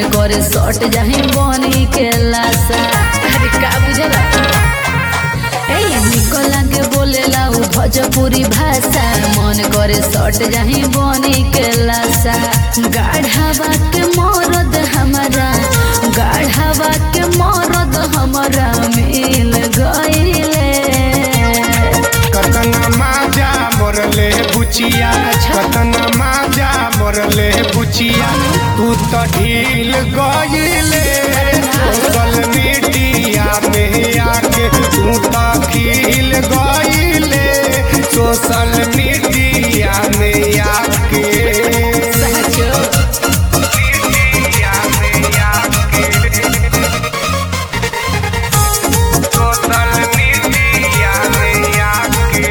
करे सट जाही बनी के लाशा अरे का बुझला ए निको लागे बोलेला उ भोजपुरी भाषा मन करे सट जाही बनी के लाशा गाढ़ावा के मरद हमारा गाढ़ावा के मरद हमारा मिल गईले कतना माजा मरले बुचिया कतना माजा मरले बुचिया तू तो ढील गईले सोशल मीडिया में आके तू तो खिल गईले सोशल मीडिया में आके मीडिया में आके सोशल मीडिया में आके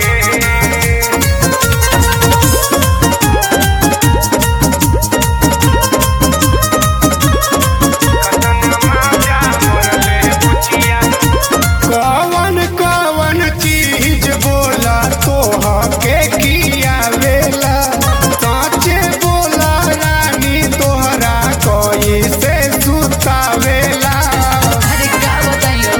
कवन कवन चीज बोला तोहा के किया वेला काचे बोला रानी तोहरा कोई से सुतावेला अरे का बताइयो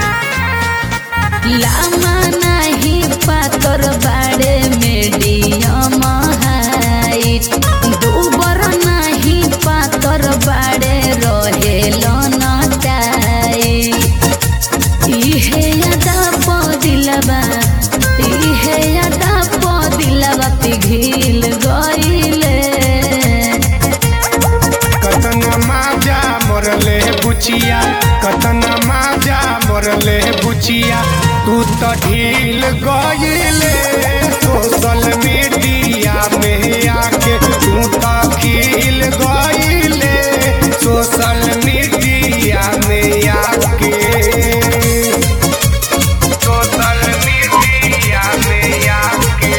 लामा नाही पातर बाड़े मीडियम हाइट दूबर नाही पातर बाड़े रहेलो न टाइट इहे यादा पदिलबा इहे यादा पदिलबा पिघिल गइले कतना माजा मरले बुचिया कतना माजा मरले बुचिया तू तो ढील गईले सोशल मीडिया में आके तू तो खिल गईले सोशल मीडिया में आके सोशल मीडिया में आके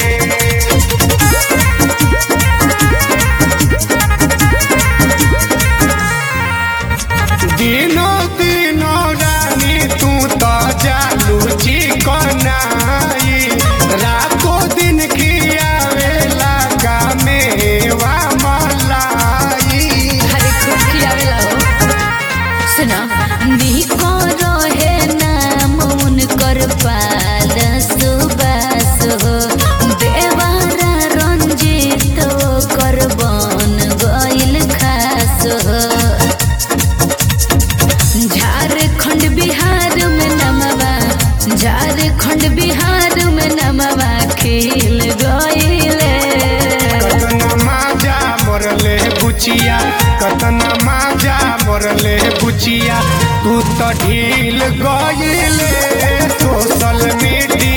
दिनो दिनो रानी तू तो जालू चिकनाई रातो दिन खियावेला का मेवा मलाई अरे खूब खियावेला हो सुना निको रहे नाम उनकर पाल सुबास हो देवारा रंजित कर बन गइल खास हो झारखंड बिहार में नमवा झारखंड बिहार में नमवा खिल गइले कतना माजा मरले बुचिया कतना माजा मरले बुचिया तू तो ढील गईले सोशल मीडिया